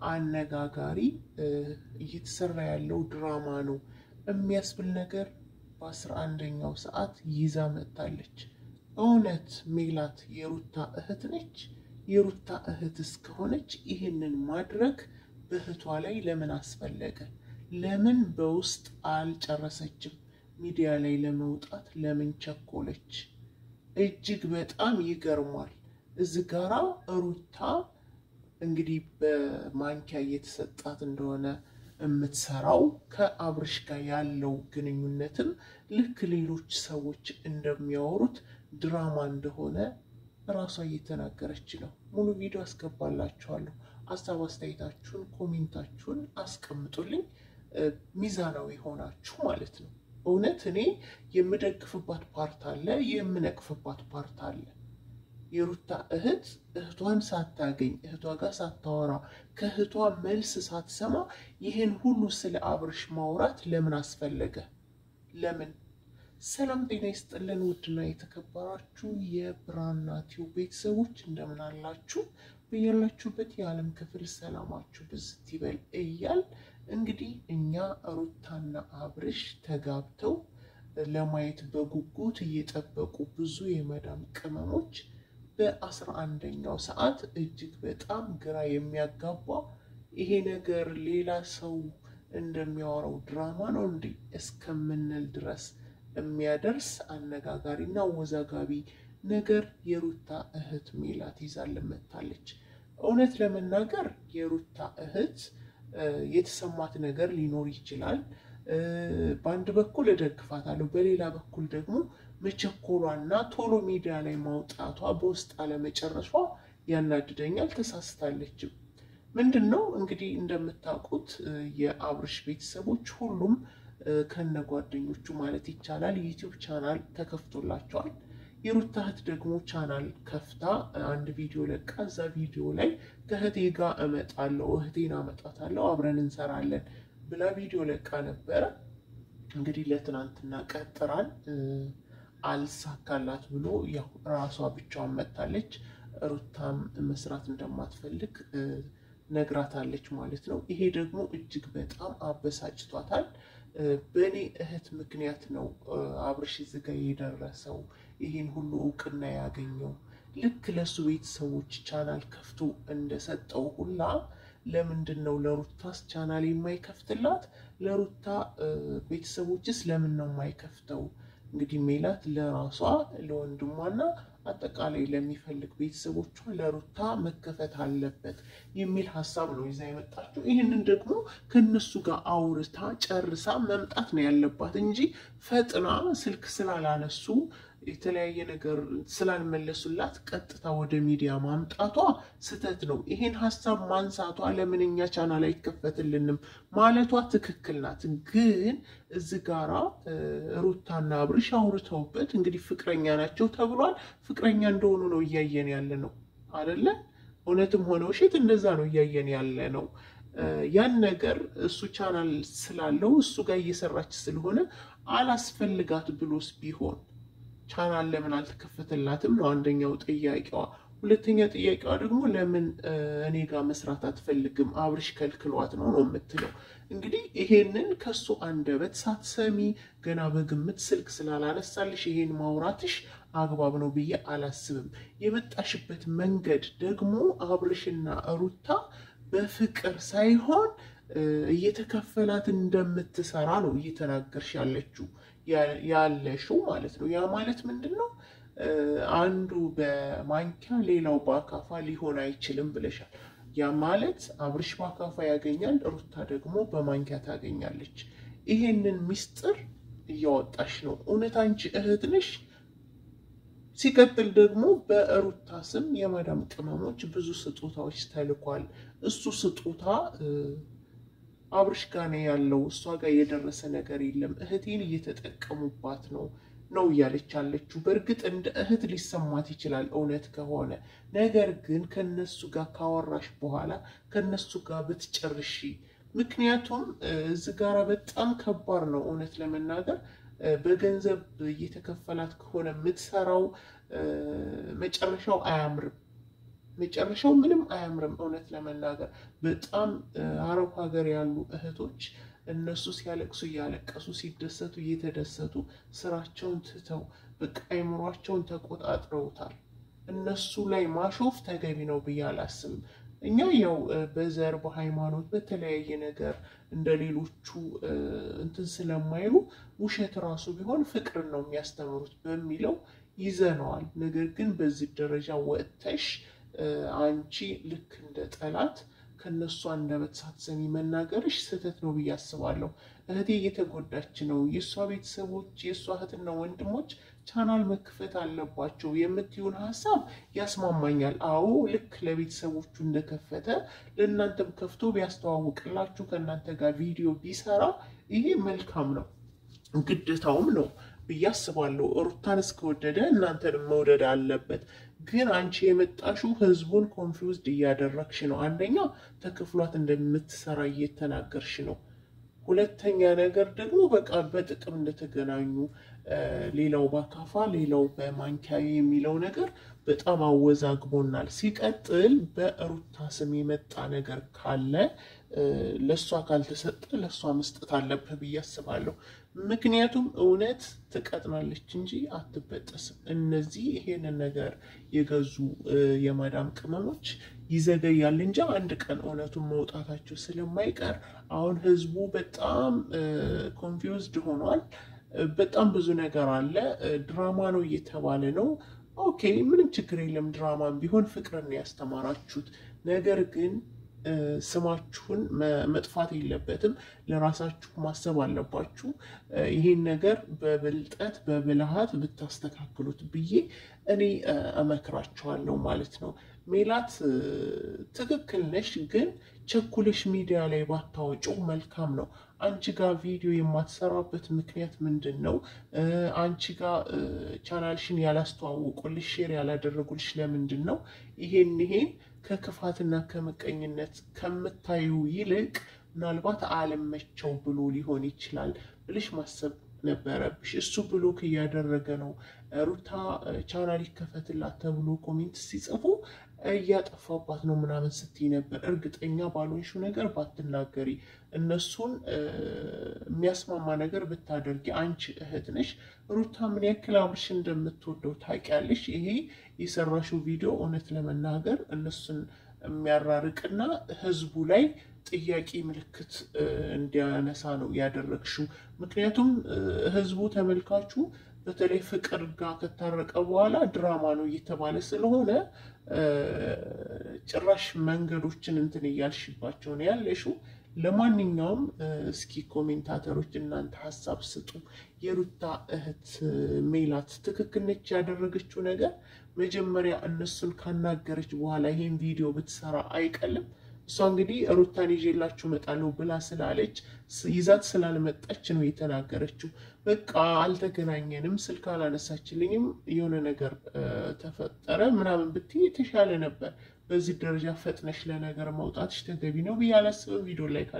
አነጋጋሪ እየተሰራ ያለው ድራማ ነው የሚያስብል ነገር በአስራ አንደኛው ሰዓት ይዛ መጥታለች። እውነት ሜላት የሩታ እህት ነች? የሩታ እህት እስከሆነች ይህንን ማድረግ በእህቷ ላይ ለምን አስፈለገ? ለምን በውስጥ አልጨረሰችም? ሚዲያ ላይ ለመውጣት ለምን ቸኮለች? እጅግ በጣም ይገርሟል። እዚህ ጋራ ሩታ እንግዲህ በማንኪያ እየተሰጣት እንደሆነ የምትሰራው ከአብርሽ ጋር ያለው ግንኙነትም ልክ ሌሎች ሰዎች እንደሚያወሩት ድራማ እንደሆነ ራሷ እየተናገረች ነው። ሙሉ ቪዲዮ አስገባላችኋለሁ። ሀሳብ አስተያየታችሁን፣ ኮሜንታችሁን አስቀምጡልኝ። ሚዛናዊ ሆናችሁ ማለት ነው። እውነት እኔ የምደግፍባት ፓርት አለ፣ የምነቅፍባት ፓርት አለ። የሩታ እህት እህቷን ሳታገኝ እህቷ ጋር ሳታወራ ከእህቷ መልስ ሳትሰማ ይህን ሁሉ ስለ አብርሽ ማውራት ለምን አስፈለገ? ለምን? ሰላም ጤና ይስጥልን። ውድና የተከበራችሁ የብራና ቲዩብ ቤተሰቦች እንደምን አላችሁ? በያላችሁበት የዓለም ክፍል ሰላማችሁ ብዝት ይበል እያል እንግዲህ እኛ ሩታና አብርሽ ተጋብተው ለማየት በጉጉት እየጠበቁ ብዙ የመዳም ቅመሞች በአስራ አንደኛው ሰዓት እጅግ በጣም ግራ የሚያጋባ ይሄ ነገር ሌላ ሰው እንደሚያወራው ድራማ ነው እንዴ እስከምንል ድረስ የሚያደርስ አነጋጋሪና አወዛጋቢ ነገር የሩታ እህት ሜላት ይዛልን መጥታለች። እውነት ለመናገር የሩታ እህት የተሰማት ነገር ሊኖር ይችላል። በአንድ በኩል እደግፋታለሁ፣ በሌላ በኩል ደግሞ መቸኮሏና ቶሎ ሚዲያ ላይ ማውጣቷ በውስጥ አለመጨረሷ ያናድደኛል። ተሳስታለችም። ምንድን ነው እንግዲህ እንደምታውቁት የአብርሽ ቤተሰቦች ሁሉም ከነ ጓደኞቹ ማለት ይቻላል ዩቲዩብ ቻናል ተከፍቶላቸዋል። የሩታ እህት ደግሞ ቻናል ከፍታ አንድ ቪዲዮ ለቃ እዛ ቪዲዮ ላይ ከእህቴ ጋር እመጣለሁ፣ እህቴን አመጣታለሁ፣ አብረን እንሰራለን ብላ ቪዲዮ ለቃ ነበረ። እንግዲህ ለትናንትና ቀጥራን አልሳካላት ብሎ ያው ራሷ ብቻዋን መጥታለች። ሩታም መስራት እንደማትፈልግ ነግራታለች ማለት ነው። ይሄ ደግሞ እጅግ በጣም አበሳጭቷታል። በእኔ እህት ምክንያት ነው አብርሽ እዚህ ጋ የደረሰው ይህን ሁሉ እውቅና ያገኘው። ልክ ለሱ ቤተሰቦች ቻናል ከፍቶ እንደሰጠው ሁላ ለምንድን ነው ለሩታስ ቻናል የማይከፍትላት? ለሩታ ቤተሰቦችስ ለምን ነው የማይከፍተው? እንግዲህ ሜላት ለራሷ ለወንድሟና አጠቃላይ ለሚፈልግ ቤተሰቦቿ ለሩታ መከፈት አለበት የሚል ሀሳብ ነው ይዛ የመጣችው። ይህንን ደግሞ ከነሱ ጋር አውርታ ጨርሳ መምጣት ነው ያለባት እንጂ ፈጥና ስልክ ስላላነሱ የተለያየ ነገር ስላልመለሱላት ቀጥታ ወደ ሚዲያ ማምጣቷ ስህተት ነው። ይሄን ሀሳብ ማንሳቷ ለምን እኛ ቻናል አይከፈትልንም ማለቷ ትክክል ናት። ግን እዚህ ጋራ ሩታና አብርሽ አውርተውበት እንግዲህ ፍቅረኛ ናቸው ተብሏል። ፍቅረኛ እንደሆኑ ነው እያየን ያለ ነው አደለ? እውነትም ሆነ ውሸት እንደዛ ነው እያየን ያለ ነው። ያን ነገር እሱ ቻናል ስላለው እሱ ጋር እየሰራች ስለሆነ አላስፈልጋት ብሎስ ቢሆን ቻናል ለምን አልተከፈተላትም ነው አንደኛው ጥያቄዋ። ሁለተኛ ጥያቄዋ ደግሞ ለምን እኔ ጋር መስራት አትፈልግም አብርሽ ከልክሏት ነው ነው የምትለው። እንግዲህ ይሄንን ከሱ አንደበት ሳትሰሚ ገና በግምት ስልክ ስላላነሳልሽ ይሄን ማውራትሽ አግባብ ነው ብዬ አላስብም። የመጣሽበት መንገድ ደግሞ አብርሽና ሩታ በፍቅር ሳይሆን እየተከፈላት እንደምትሰራ ነው እየተናገርሽ ያለችው ያለሽው ማለት ነው። ያ ማለት ምንድን ነው? አንዱ በማንኪያ ሌላው በአካፋ ሊሆን አይችልም ብለሻል። ያ ማለት አብርሽ በአካፋ ያገኛል፣ ሩታ ደግሞ በማንኪያ ታገኛለች። ይሄንን ሚስጥር እያወጣሽ ነው። እውነት አንቺ እህት ነሽ? ሲቀጥል ደግሞ በሩታ ስም የማዳም ቅመሞች ብዙ ስጦታዎች ተልኳል። እሱ ስጦታ አብርሽ ጋር ነው ያለው። እሷ ጋር የደረሰ ነገር የለም። እህቴን እየተጠቀሙባት ነው ነው እያለች ያለችው። በእርግጥ እንደ እህት ሊሰማት ይችላል እውነት ከሆነ ነገር ግን ከነሱ ጋር ካወራሽ በኋላ ከነሱ ጋር ብትጨርሺ። ምክንያቱም እዚህ ጋር በጣም ከባድ ነው እውነት ለመናገር በገንዘብ እየተከፈላት ከሆነ የምትሰራው መጨረሻው አያምርም። መጨረሻው ምንም አያምርም። እውነት ለመናገር በጣም አረብ ሀገር ያሉ እህቶች እነሱ ሲያለቅሱ እያለቀሱ ሲደሰቱ እየተደሰቱ ስራቸውን ትተው በቃ አይምሯቸውን ተቆጣጥረውታል። እነሱ ላይ ማሾፍ ተገቢ ነው ብዬ አላስብም። እኛ ያው በዘር በሃይማኖት በተለያየ ነገር እንደ ሌሎቹ እንትን ስለማይሉ ውሸት ራሱ ቢሆን ፍቅርን ነው የሚያስተምሩት በሚለው ይዘነዋል። ነገር ግን በዚህ ደረጃ ወጥተሽ አንቺ ልክ እንደ ጠላት ከነሱ አንደበት ሳትሰሚ መናገርሽ ስህተት ነው ብዬ አስባለሁ። እህቴ እየተጎዳች ነው። የእሷ ቤተሰቦች የእሷ እህትና ወንድሞች ቻናል መክፈት አለባቸው የምትይውን ሀሳብ ያስማማኛል። አዎ ልክ ለቤተሰቦቹ እንደከፈተ ለእናንተም ከፍቶ ቢያስተዋውቅላችሁ ከእናንተ ጋር ቪዲዮ ቢሰራ ይሄ መልካም ነው፣ ግዴታውም ነው ብዬ አስባለሁ። ሩታን እስከወደደ እናንተንም መውደድ አለበት። ግን አንቺ የመጣሽው ህዝቡን ኮንፊውዝድ እያደረግሽ ነው። አንደኛ ተከፍሏት እንደምትሰራ እየተናገርሽ ነው። ሁለተኛ ነገር ደግሞ በቃ በጥቅም እንደተገናኙ ሌላው በአካፋ ሌላው በማንኪያ የሚለው ነገር በጣም አወዛግቦናል። ሲቀጥል በሩታ ስም የመጣ ነገር ካለ ለእሷ ካልተሰጠ ለእሷ መስጠት አለብህ ብዬ አስባለሁ። ምክንያቱም እውነት ትቀጥናለች እንጂ አትበጠስም። እነዚህ ይሄንን ነገር የገዙ የማዳም ቅመሞች ይዘገያል እንጂ አንድ ቀን እውነቱን መውጣታቸው ስለማይቀር አሁን ህዝቡ በጣም ኮንፊውዝድ ሆኗል። በጣም ብዙ ነገር አለ። ድራማ ነው እየተባለ ነው። ኦኬ ምንም ችግር የለም። ድራማም ቢሆን ፍቅርን ያስተማራችሁት ነገር ግን ስማችሁን መጥፋት የለበትም። ለራሳችሁ ማሰብ አለባችሁ። ይሄን ነገር በብልጠት በብልሃት ብታስተካክሉት ብዬ እኔ እመክራችኋለሁ ማለት ነው። ሜላት ትክክል ነሽ፣ ግን ቸኩለሽ ሚዲያ ላይ ባታወጪው መልካም ነው። አንቺ ጋር ቪዲዮ የማትሰራበት ምክንያት ምንድን ነው? አንቺ ጋር ቻናልሽን ያላስተዋወቁልሽ ሼር ያላደረጉልሽ ለምንድን ነው? ይሄን ይሄን ከክፋትና ከምቀኝነት ከምታዩ ይልቅ ምናልባት አለመቸው ብሎ ሊሆን ይችላል ብልሽ ማሰብ ነበረብሽ። እሱ ብሎክ እያደረገ ነው። ሩታ ቻናል ይከፈትላት ተብሎ ኮሜንት ሲጽፉ እያጠፋባት ነው ምናምን ስትይ ነበር። እርግጠኛ ባልሆንሽው ነገር ባትናገሪ፣ እነሱን የሚያስማማ ነገር ብታደርጊ። አንቺ እህት ነሽ። ሩታ ምን ያክል አብርሽ እንደምትወደው ታውቂያለሽ። ይሄ የሰራሽው ቪዲዮ እውነት ለመናገር እነሱን የሚያራርቅና ህዝቡ ላይ ጥያቄ ምልክት እንዲያነሳ ነው ያደረግሽው። ምክንያቱም ህዝቡ ተመልካቹ በተለይ ፍቅር ጋር ከታረቀ በኋላ ድራማ ነው እየተባለ ስለሆነ ጭራሽ መንገዶችን እንትን እያልሽባቸው ነው ያለሽው። ለማንኛውም እስኪ ኮሜንታተሮች እናንተ ሀሳብ ስጡ። የሩታ እህት ሜላት ትክክል ነች ያደረገችው ነገር? መጀመሪያ እነሱን ካናገረች በኋላ ይሄን ቪዲዮ ብትሰራ አይቀልም? እሷ እንግዲህ ሩታን ይዤላችሁ እመጣለሁ ብላ ስላለች ይዛት ስላልመጣች ነው የተናገረችው። በቃ አልተገናኘንም፣ ስልክ አላነሳችልኝም፣ የሆነ ነገር ተፈጠረ ምናምን ብትይ የተሻለ ነበር። በዚህ ደረጃ ፈጥነሽ ለነገር መውጣትሽ ተገቢ ነው ብዬ አላስብም። ቪዲዮ ላይ